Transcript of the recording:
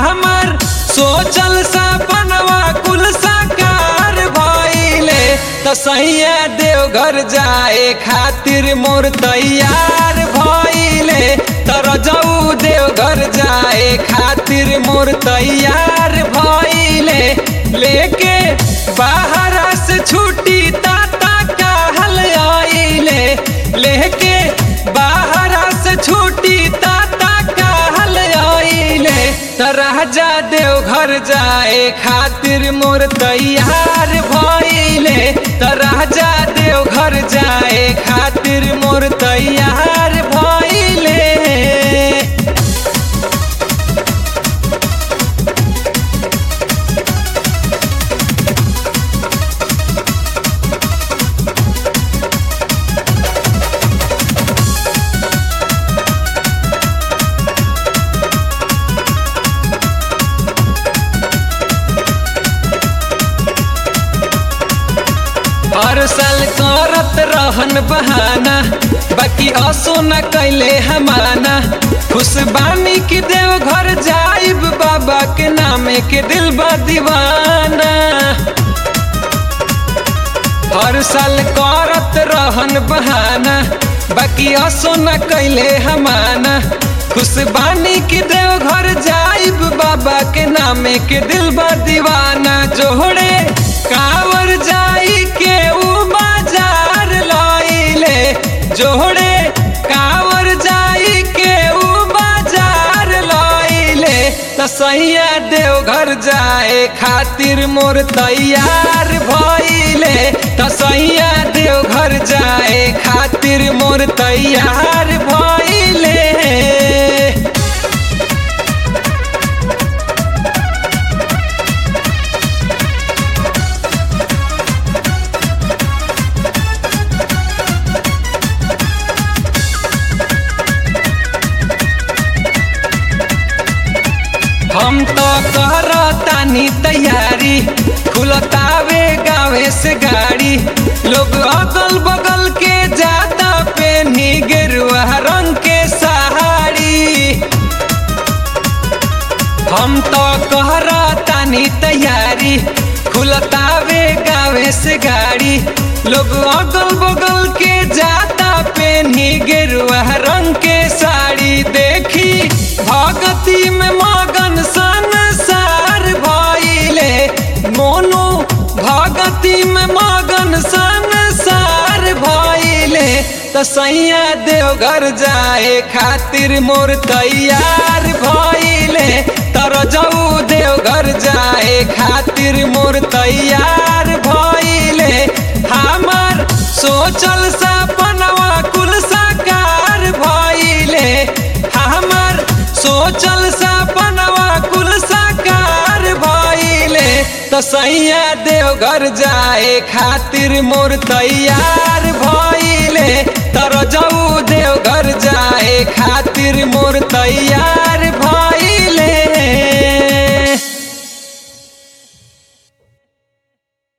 हमर सोचल सपनवा कुल साकार भइले त सैया देवघर जाए खातिर मोर तैयार भइले तर जाऊ देवघर जाए खातिर मोर तैयार भइले लेके बाहर से छुट्टी ताता कहल आइले लेके बाहर से छुट्टी ताता कहल आइले त राजा देवघर जाए खातिर मोर तैयार भइले त राजा देवघर जाए खातिर मोर तैयार भइले हर साल करत रहन बहाना बाकी असो न कैले हमाना खुश बानी कि देव घर जाइब बाबा के नामे के दिल बा दीवाना हर साल करत रहन बहाना बाकी असो न कैले हमाना खुश बानी कि देव घर जाइब बाबा के नामे के दिल बा दीवाना जोड़े कावर जाई के उ बाजार लइले जोड़े कावर जाई के उ बाजार लइले त सैया देवघर जाए खातिर मोर तैयार भइले त सैया देवघर जाए खातिर मोर तैयार भइले हम तो करतानी तैयारी खुलतावे गावे से गाड़ी लोग अगल बगल के जाता पेनी गेरुआ रंग के सहारी हम तो कहरतानी तैयारी खुलतावे गावे से गाड़ी लोग अगल बगल के जाता पेनी गेरुआ रंग के साड़ी देखी भगती में मगन संसार भइले मोनू भगती में मगन संसार भइले त सैया देवघर जाए खातिर मोर तैयार भइले तर जाऊ देवघर जाए खातिर मोर तैयार भइले हमर सोचल सपनवा कुल साकार भइले हमर सोचल सपनवा कुल साकार भइले त सैया देवघर जाए खातिर मोर तैयार भइले तर जाऊ देवघर जाए खातिर मोर तैयार